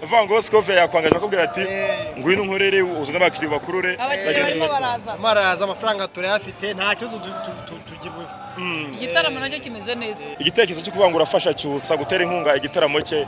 uvuga ngo sikofe yakwangaje akakubwira ati ngwino unkorere uzane abakiriya ubakurure abakiriya barimo baraza amaraza amafaranga turayafite nta kibazo tu- tu- tu- tugifite igitaramo nacyo kimeze neza igitekerezo cyo kuvuga ngo urafasha cyusa gutera inkunga igitaramo cye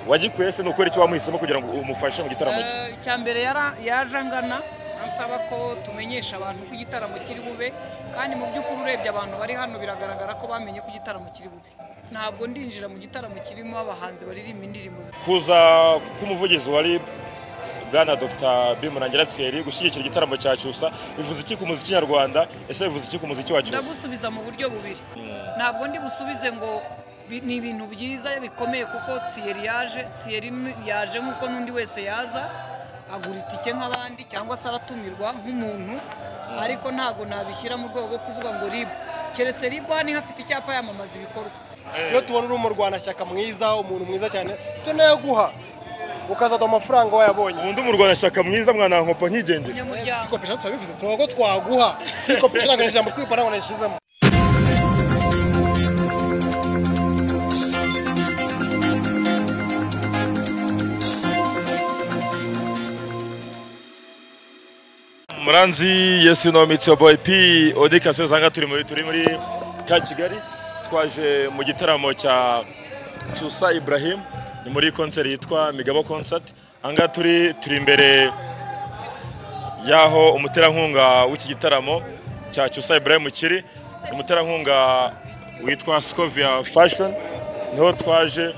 wagikuye se ni ukubera iki wamuhisemo kugira ngo umufashe mu gitaramo cye Eh, icya mbere yara- yaje angana ansaba ko tumenyesha abantu ko igitaramo kiri bube kandi mu by'ukuri urebye abantu bari hano biragaragara ko bamenye ko igitaramo kiri bube ntabwo ndinjira mu gitaramo kirimo abahanzi baririmba indirimbo zi- kuza k'umuvugizi wa rib bwana dr bimurangira thierry gushyigikira igitaramo cya cyusa bivuze iki ku muziki nyarwanda ese bivuze iki ku muziki wa cyusa ndagusubiza mu buryo bubiri ntabwo ndi busubize ngo bi- ni ibintu byiza bikomeye kuko tsiyeri yaje tsiyeri ni- yaje nk'uko n'undi wese yaza agura itike nk'abandi cyangwa se aratumirwa nk'umuntu ariko ntabwo nabishyira mu rwego rwo kuvuga ngo ribu keretse ribu hano niho afite icyapa yamamaza ibikorwa iyo tubona uri umurwanashyaka mwiza umuntu mwiza cyane tunayaguha ukazaduha amafaranga wayabonye ubundi umurwanashyaka mwiza mwana nkopo nkigendera umunyamuryango kwikopesha turabivuze tuvuga ko twaguha kwikopesha ntabwo ni ijambo kwipa ntabwo nashyizemo muranzi yesu no mitsi boy p odi kasiyo usanga turi muri turi muri ka kigali twaje mu gitaramo cya cyusa ibrahim ni muri konseri yitwa migabo concert ahangaha turi turi imbere y'aho umuterankunga w'iki gitaramo cya cyusa ibrahim kiri ni umuterankunga witwa scovia fashion niho twaje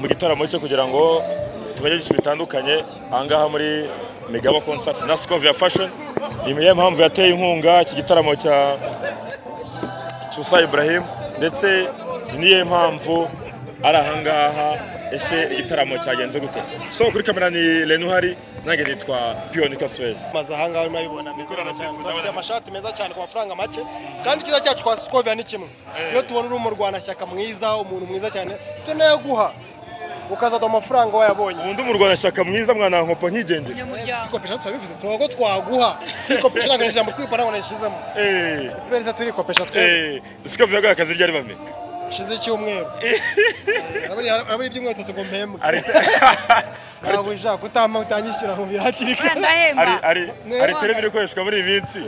mu gitaramo cye kugira ngo tumenye byinshi bitandukanye ahangaha muri migabo concert na scovia fashion ni imwe mpamvu yateye inkunga iki gitaramo cya cyusa ibrahim ndetse ni niyo mpamvu ari ahangaha ese igitaramo cyagenze gute so kuri kamera ni lenuhari nange nitwa piyoni kaswezi maze ahangaha urimo urabibona meza cyane bafite amashati meza cyane ku mafaranga make kandi icyiza cyacu kwa sikovia ni kimwe iyo tubona uri umurwanashyaka mwiza umuntu mwiza cyane tunayaguha ukazaduha amafaranga wayabonye ubundi umurwanashyaka mwiza mwana nkopo nkigendera umunyamuryango kwikopesha turabivuze tuvuga ko twaguha kwikopesha ntabwo ni ijambo kwipa ntabwo nashyizemo eee perezida turikopesha twe eee scovia bwawe akazi ryari bame hashize icyumweru urabona iby'inkweto ngo mpembe ari ntabwo ushaka utama utanyishyura ngo birakire ari ndahemba ari ari tere biri gukoreshwa muri iyi minsi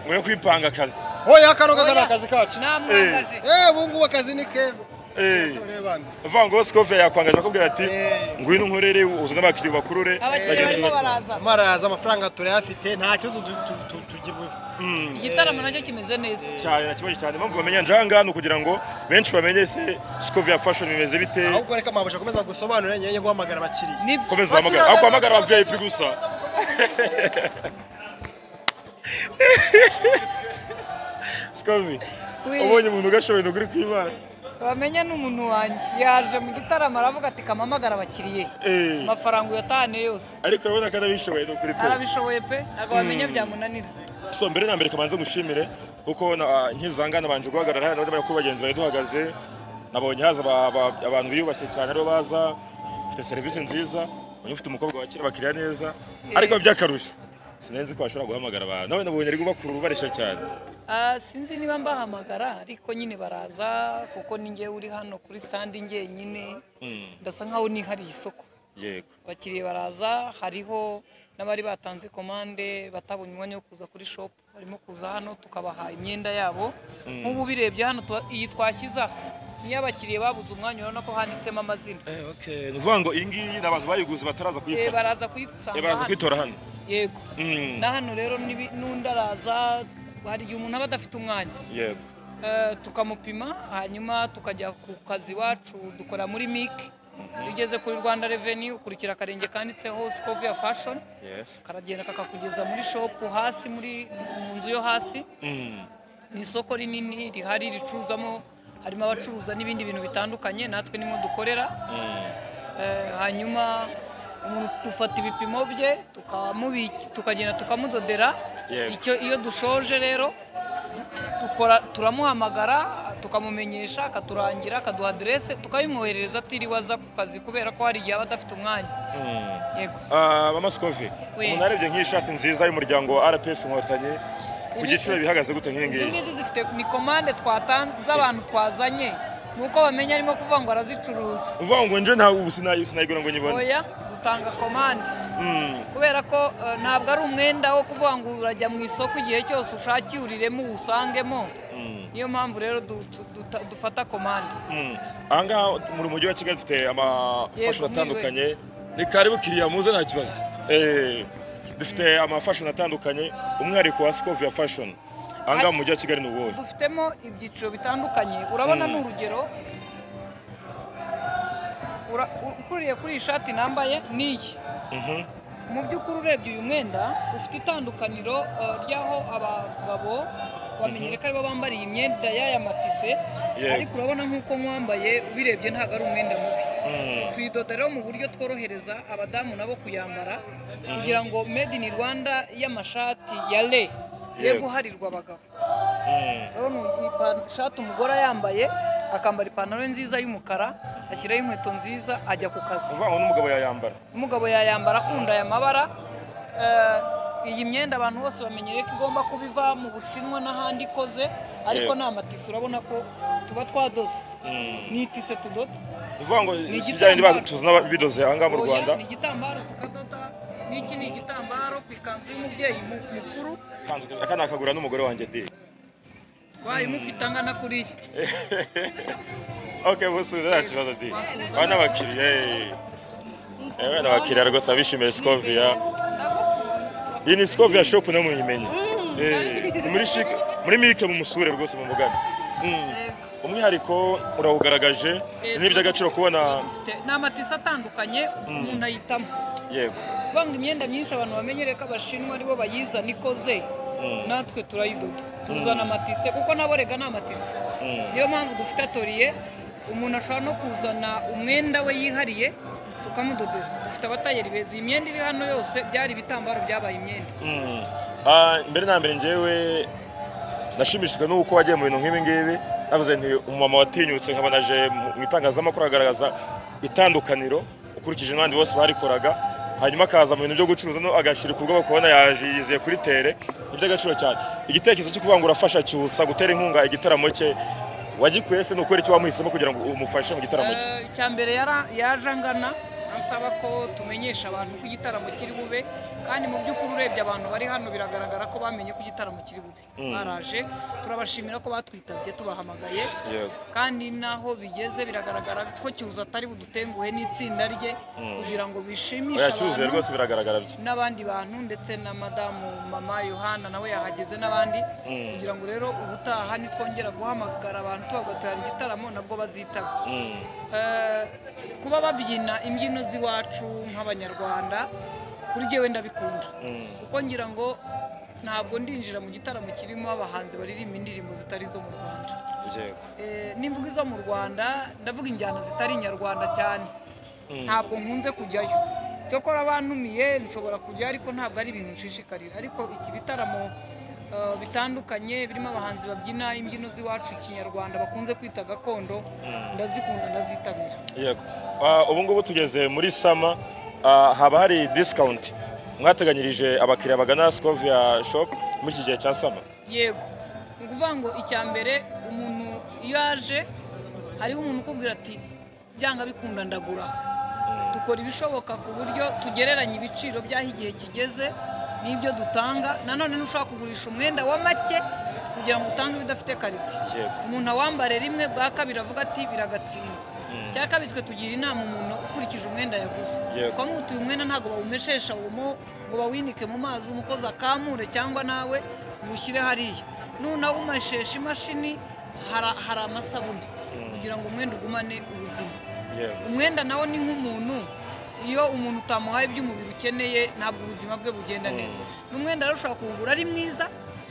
ngo yo kwipanga akazi hoya kano kagana akazi kacu namwangaje eh ubu ngubu akazi ni keza Eh. ureba andi uvuga ngo sikofe yakwangaje akubwira ati Eh. ngwino unkorere uzane abakiriya ubakurure abakiriya bagende barimo bakire." baraza amaraza amafaranga turayafite nta kibazo tu- tu- tu- tugifite igitaramo nacyo kimeze neza cyane na kibazo cyane impamvu bamenya nje ahangaha ni ukugira ngo benshi bamenye se sikofe ya fashion bimeze bite ahubwo reka mabuja akomeza gusobanura nyine guhamagara abakiriya nibyo komeza uhamagara aho kuhamagara wa vip gusa sikofe Oui. ubonye umuntu ugashoboye uri kwimana bamenye n'umuntu wanjye yaje mu gitaramo aravuga ati kamamagara abakiriye Eh. amafaranga uyatahane yose ariko urabona ko anabishoboye ni ukuri pe arabishoboye pe ntabwo bamenya byamunanira so mbere na mbere kamanze ngushimire kuko na- nkizanga nabanje guhagarara hano ndabona ko bagenzi bari duhagaze nabonye haza aba- aba- abantu biyubashye cyane aribo baza ufite serivisi nziza uyu ufite umukobwa wakira abakiriya neza ariko by'akarusho sinenzi ko bashobora guhamagara abantu nawe nabonye ari gubakurura ubareshya cyane Ah, sinzi niba mbahamagara ariko nyine baraza kuko ni njye uri hano kuri sitandi njyenyine ndasa nkaho nihariye isoko yego abakiriya baraza hariho n'abari batanze komande batabonye umwanya wo kuza kuri shopu barimo kuza hano tukabaha imyenda yabo nk'ubu birebye hano tuba- iyi twashyize aha niyo abakiriya babuze umwanya urabona ko handitsemo amazina ni ukuvuga ngo iyi ngiyi ni abantu bayiguze bataraza Eh, kuyifata baraza Eh, kuyisanga baraza hano kwitora hano yego Mm, na hano rero nibi- n'undi araza hari igihe umuntu aba adafite umwanya yego Eh, tukamupima hanyuma tukajya ku kazi iwacu dukora muri mike iyo ugeze kuri rwanda reveni ukurikira akarenge kanditseho sikoviya fashoni yes karagenda kakakugeza muri shopu hasi muri mu nzu yo hasi Mm, ni isoko rinini rihari ricuruzamo harimo abacuruza n'ibindi bintu bitandukanye natwe nimwe dukorera mm. Eh, hanyuma umuntu dufata ibipimo bye tukamubi- tukagenda tukamudodera Yego. icyo iyo dushoje rero dukora turamuhamagara tukamumenyesha akaturangira akaduha aderese tukabimwoherereza atiriwe aza ku kazi kubera ko hari igihe aba adafite umwanya yego Ah, mama Scove Oui. umuntu arebye nk'iyi shati nziza y'umuryango wa rpf inkotanyi ku Ibi- giciro bihagaze gute nk'iyi izi ngiyi ngizi zifite ni komande twatanze abantu twazanye ni uko bamenya arimo kuvuga ngo arazicuruza uvuga ngo nje nta ubu sinayigura ngo nyibone oya dutanga komande kubera ko eh, ntabwo ari umwenda wo kuvuga ngo urajya mu isoko igihe cyose ushakiwuriremo uwusangemo niyo mpamvu rero du- tu- duta- dufata komande Mm. aha ngaha mu mujyi wa kigali dufite amafashoni Yego, atandukanye ni karibu kiriya muze nta kibazo Eh, dufite amafashoni atandukanye umwihariko wa sikovia fashoni aha ngaha mu mujyi wa kigali ni uwuhe dufitemo ibyiciro bitandukanye urabona ni urugero Ura- u- ukuriye kuri iyi shati nambaye n'iyi Mhm. mu by'ukuri urebye uyu mwenda ufite itandukaniro eh, ry'aho abagabo bamenyere ko aribo bambara iyi myenda y'aya matise Yego. ariko urabona nk'uko mwambaye ubirebye ntabwo ari umwenda mubi Mm. tuyidoda rero mu buryo tworohereza abadamu nabo kuyambara kugira ngo made in rwanda y'amashati ya le ye Yego. guharirwa abagabo Mm. rero ni ipan- ishati umugore yambaye akambara ipantaro ye nziza y'umukara ashyiraho inkweto nziza ajya ku kazi uvuga ngo n'umugabo yayambara umugabo yayambara akunda aya mabara Eh, iyi myenda abantu bose bamenyere ko igomba kuba iva mu bushinwa n'ahandi ikoze ariko Yego. nta matisi urabona ko tuba twadoze ni itise tudoda uvuga ngo Ni si bya bindi bazi igitambaro. tuzana bidoze aha ngaha mu Oya, rwanda ni igitambaro tukadoda n'iki ni igitambaro ku ikanzu y'umubyeyi mu- mukuru aka nakagura n'umugore wanjye de wayo imufite angana kuriya ok busubiza nta kibazo de Wasubiza. aba ni abakiriya eh. Eh, wenda abakiriya rwose abishimiye sikovia iyi ni sikovia shopu nawe muyimenye Eh, ni muri shike muri mike mu musure rwose mu mugani Mm. umwihariko urawugaragaje ni iby'agaciro kubona Dufite- ni amatisi atandukanye umuntu ayitamo yego kuvanga imyenda myinshi abantu bamenyere ko abashinwa aribo bayizana ikoze natwe turayidoda tuzana amatise kuko nabo rega ni amatise niyo mpamvu dufite atoriye umuntu ashobora no kuzana umwenda we yihariye tukamudodera dufite abatayeri beza iyi myenda iri hano yose byari ibitambaro byabaye imyenda Mm. Ah, mbere na mbere njyewe nashimishijwe n'uko wagiye mu bintu nk'ibi ngibi navuze nti umumama watinyutse nkabona aje mu mu itangazamakuru agaragaza itandukaniro ukurikije n'abandi bose barikoraga hanyuma akaza mu bintu byo gucuruza no agashyira ku bwoba kubona yaje yizeye kuri tere ni iby'agaciro cyane igitekerezo cyo kuvuga ngo urafasha cyusa gutera inkunga igitaramo cye wagikuye se ni ukubera icyo wamuhisemo kugira ngo umufashe mu gitaramo cye Eh, icya mbere yara- yaje angana ansaba ko tumenyesha abantu ko igitaramo kiri bube kandi mu by'ukuri urebye abantu bari hano biragaragara ko bamenye ko igitaramo kiri bube baraje turabashimira ko batwitabye tubahamagaye yego kandi n'aho bigeze biragaragara ko cyuza atari budutenguhe n'itsinda rye kugira ngo bishimishe oya cyuzuye abantu rwose biragaragara byo n'abandi bantu ndetse na madamu mama yohana nawe yahageze n'abandi kugira ngo rero ubutaha nitwongera guhamagara abantu tubagatara igitaramo nabwo bazitaba Mm. Eh, kuba babyina imbyino z'iwacu nk'abanyarwanda kuri jyewe ndabikunda kuko ngira ngo ntabwo ndinjira mu gitaramo kirimo abahanzi baririmba indirimbo zitari izo mu rwanda yego Eh, n'imvugo izo mu rwanda ndavuga injyana zitari inyarwanda cyane ntabwo nkunze kujyayo cyokora bantumiye nshobora kujya ariko ntabwo ari ibintu nshishikarira ariko iki bitaramo eh, bitandukanye birimo abahanzi babyina imbyino z'iwacu kinyarwanda bakunze kwita gakondo ndazikunda ndazitabira yego Ah, ubu ngubu tugeze muri sama ah, haba hari discount mwateganyirije abakiriya bagana sikovia shop muri iki gihe cya sama yego ni ukuvuga ngo icya mbere umuntu iyo aje hariho umuntu ukubwira ati byanga bikunda ndagura dukora ibishoboka ku buryo tugereranya ibiciro by'aho igihe kigeze n'ibyo dutanga nanone ntushobora kugurisha umwenda wa make kugira ngo utange ibidafite karite Yego. umuntu awambare rimwe bwa kabiri avuga ati biragatsindwa cya kabiri twe tugira inama umuntu ukurikije umwenda yaguze Yego. kuko nk'utu uyu mwenda ntabwo bawumeshesha umo ngo bawinike mu mazi umukozi akamure cyangwa nawe uwushyire hariya nunawumeshesha imashini hara- hari amasabune kugira ngo umwenda ugumane ubuzima yego umwenda nawo ni nk'umuntu iyo umuntu utamuhaye iby'umubiri ukeneye ntabwo ubuzima bwe bugenda neza n'umwenda rero ushobora kuwugura ari mwiza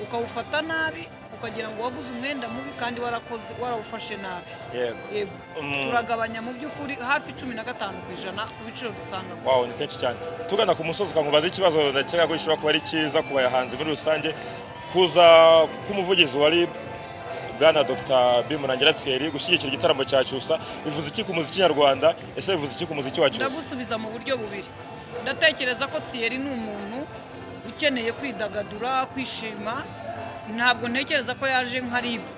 ukawufata nabi ukagira ngo waguze umwenda mubi kandi warakoze warawufashe nabi yego yego Mm. turagabanya mu by'ukuri hafi cumi na gatanu ku ijana ku biciro dusanga wow ni kenshi cyane tugana ku musozi ukamubaza ikibazo ndakeka ko gishobora kuba ari cyiza ku bayahanzi muri rusange kuza k'umuvugizi wa rib bwana dr bimurangira tseri gushyigikira igitaramo cya cyusa bivuze iki ku muziki nyarwanda ese bivuze iki ku muziki wa cyusa ndagusubiza mu buryo bubiri ndatekereza ko tsiyeri ni umuntu ukeneye kwidagadura kwishima ntabwo ntekereza ko yaje nka ribu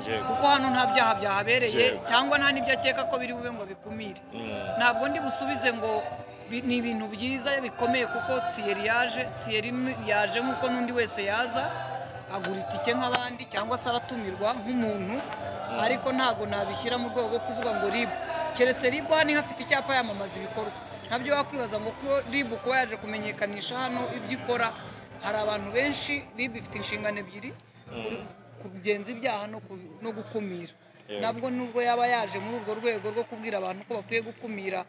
yego kuko hano nta byaha byahabereye Yego. cyangwa nta n'ibyo akeka ko biri bube ngo bikumire Mm. ntabwo ndi busubize ngo bi- ni ibintu byiza bikomeye kuko tsiyeri yaje tsiyeri ni- yaje nk'uko n'undi wese yaza agura itike nk'abandi cyangwa se aratumirwa nk'umuntu ariko ntabwo nabishyira mu rwego rwo kuvuga ngo ribu keretse ribu hano niho afite icyapa yamamaza ibikorwa nabyo wakwibaza ngo ko ribu kuba yaje kumenyekanisha hano ibyo ikora hari abantu benshi ribu ifite inshingano ebyiri kuri- kugenza ibyaha no ku- no gukumira Yego. nabwo nubwo yaba yaje muri urwo rwego rwo kubwira abantu ko bakwiye gukumira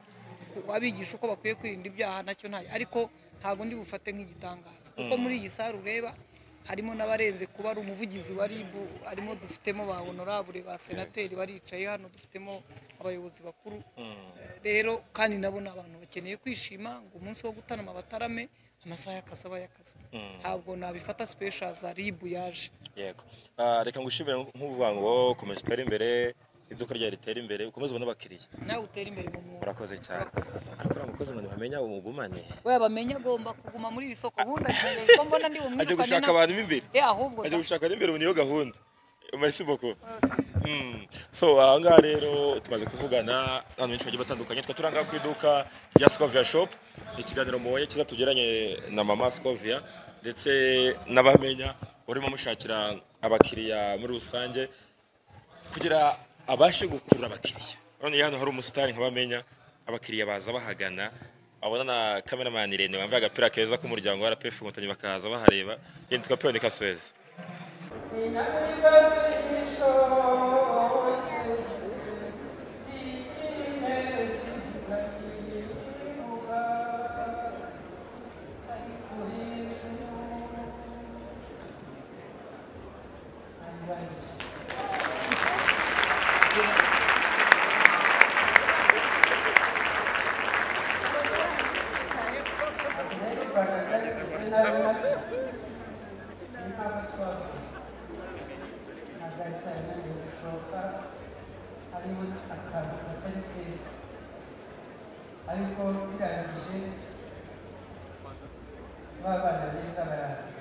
ku- abigisha uko bakwiye kwirinda ibyaha nacyo ntayo ariko ntabwo ndi bufate nk'igitangaza kuko muri iyi sare ureba harimo n'abarenze kuba ari umuvugizi wa RIB harimo dufitemo ba honorable ba senateri baricaye hano dufitemo abayobozi bakuru rero kandi nabo ni abantu bakeneye kwishima ngo umunsi wo gutarama batarame amasaha y'akazi aba y'akazi ntabwo nabifata special za RIB yaje yego Ah, reka ngushimire nk'uvuga ngo komeza utere imbere iduka ryawe ritera imbere ukomeze ubone abakiriya nawe utere imbere mu mwuga urakoze cyane ariko uriya mukozi ngo ntibamenya umugumane we bamenye agomba kuguma muri iri soko ubundi agiye ko mbona ndi ajya bumwirukane gushaka abantu b'imbere Eh, ahubwo ajya da. gushaka n'imbere niyo gahunda merci beaucoup Mm. so aha ngaha rero tumaze kuvugana n'abantu benshi bagiye batandukanye twa turi aha ngaha ku iduka rya scovia shop ni ikiganiro muboye cyiza tugeranye na mama scovia ndetse n'abamenya urimo mushakira abakiriya muri rusange kugira abashe gukurura abakiriya none hano hari umusitari nk'abamenya abakiriya baza bahagana abona na kameramani irene wambaye agapira keza k'umuryango wa rpf inkotanyi bakaza bahareba irene tukapiyoni kasuwezi ariko birangije babana beza baraza